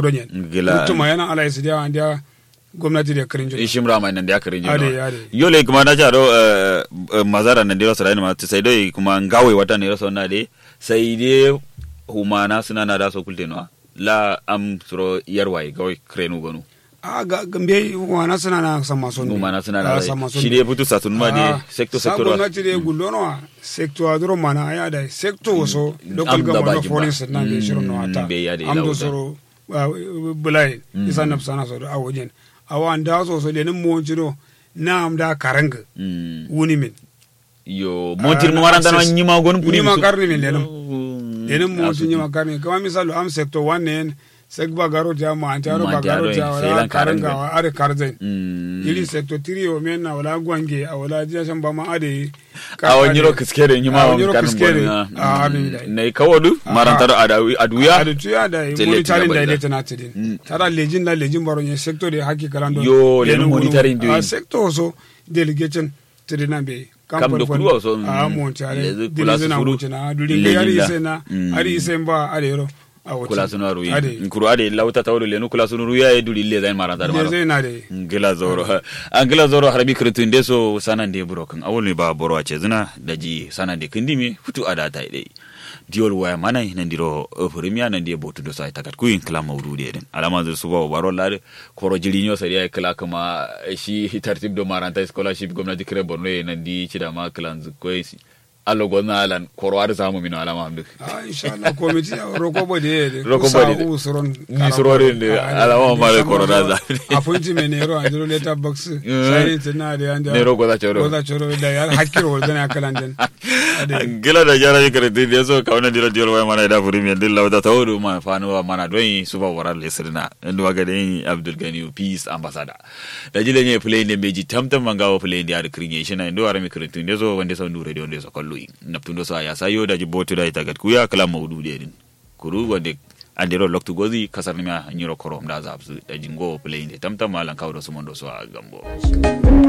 kudonyen Gila. tuma yana ala isi dia dia gwamnati da kirin jona ishim rama nan da karin Ade, jino ade. yole kuma na jaro eh, eh, mazara nan diro sarai ma sai dai kuma ngawe wata ne raso na de sai de humana suna na da so kulte no la am suro yarwai gawai krenu gonu a ga gambe wana suna na sama son humana suna Ah, na sama son shi de butu satun ma de Ah, sector sa sector gwamnati da gullono sector adro mana ya da sector so local Am da government baki of ba. foreign na be shirin no Mm, ata be ya da am do lauta. soro ah, bulai isa na sana so a wajen awa da so so lenin mo jiro na am da karanga Mm. wuni min yo montir Ah, mo waranda no access. nyima gon puri Nyima su- karni min lenum. Mm, lenin mo asuti. sun yi makarni kama misalo am sector one sek ba garo ja ma antaro ba Mantaro, garo ja sai wala lan karanga. karanga wa are karzen Mm. ili sector 3 o men na wala gwange a wala jiya shan ba ma ade a wani ro kiskere nyima a wa wani ro karin kiskere. bonna. Ah, abin da. ne kawodu Ah. marantar adawi aduya adu tuya da Tele monitoring tina da bada. ile tana tidin Mm. tara lejin la lejin baro nye sector de haki kalan don Yo, lenin lenin wuni- monitoring doing. a sector so delegation tidina be Kam da fon- kuruwa so, a mm, mon tare lezi kula su dilizina furu, wuce na dulin lejin yari da. ise na Mm. ari ise ba ade yoro a wuce kula sunu aru ade yin kuru ade lauta tawdo lenu kula sunu ruya e duli le zain marantar le maro zai na de ngila zoro angila zoro harbi kritu nde so sanande buro kan awol mi ba boro ace zina daji sanande kindimi futu ada ta ide diol waya mana nandiro premier nandi botu do sai takat kuin kala mawdude den alama zur suba baro lade koro jirinyo sari ay kala kama shi tartib do maranta scholarship gomnati kre borno e nandi chida ma klan koisi allo gonna alan koro ar zamu mino alama amdu a insha Allah komiti roko bo de de Roko bo de. usuron Ni surorin de, alama ma le corona za. appointment ne ro andro letter box sai tana de anda Ne ro goza choro. goza choro da yar hakkiro wal dana kalan den ade gila da jara yi kare din yaso ka wannan dira diyar waya mana da furi mi din lauda ta wudu ma fanu wa mana don yi su ba warar le sirna inda wa ga den Abdul Gani peace ambassador da jile ne play ne meji tamtam manga wa play da creation na ndo ara mi kare tun yaso wanda sau dure don yaso kallo yi naptun do sa ya sayo da jibotu da ita gat kuya kala maudu de din kuru wanda andiro loktu gozi kasar nima nyiro korom da zabsu da jingo play ne tamtam malan kawo da su mondo so a gambo